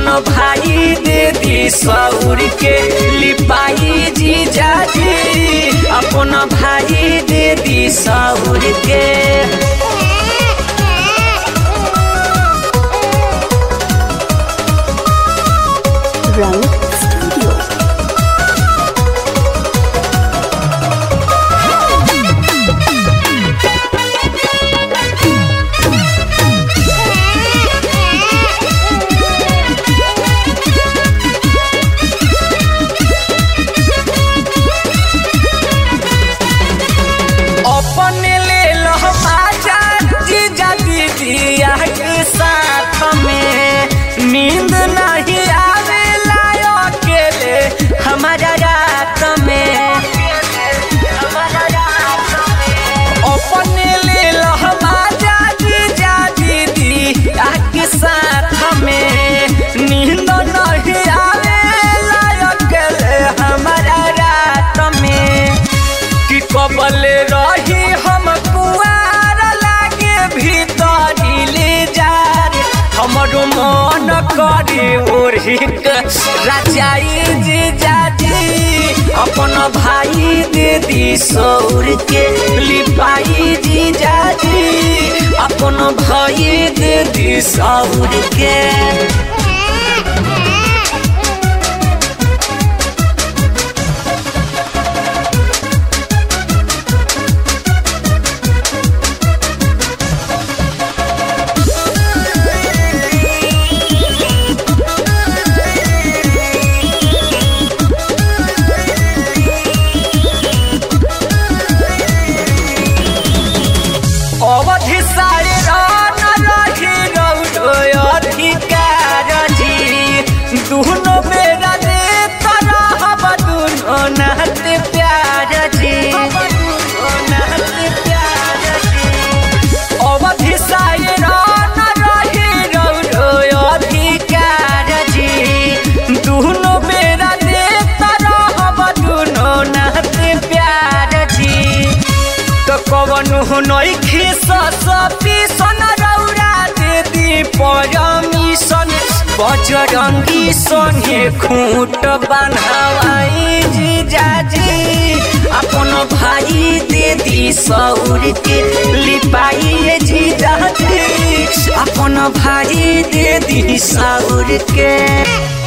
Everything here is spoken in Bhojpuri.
अपन भाई दे दी सौर के लिपाई जीजा जी अपन भाई दे दी सौर के Rang Studio. अपने ले लो बाजा जीजा दीदिया के साथ में नींद नहीं आवेला अकेले हमारा रात में अपने ले लो बाजा जीजा दीदिया के साथ में नींद नहीं आवेला अकेले हमारा रात में कि कबल रही हम कुआर लागे भीतरी ले जार हमरो मन करे ओढ़ी राजाई जी जाजी अपन भाई दे दी सौर के लिपाई जी जाजी अपन भाई दे दी सौर के अवधि सारे रान रही रौरो अधिकार जी दुनो बेरा दे तरह दुनो नात प्यार जी अवधि सारे रान रही रौरो अधिकार जी दुनो बेरा दे तरह दुनो नात प्यार जी तो कवनु नइखे ससपी सन रौरा दे दी परमिशन बजरंगी सने खूंट बनवाई जी जाजी अपन भाई दे दी सौर के लिपाई जी जाजी अपन भाई दे दी सौर के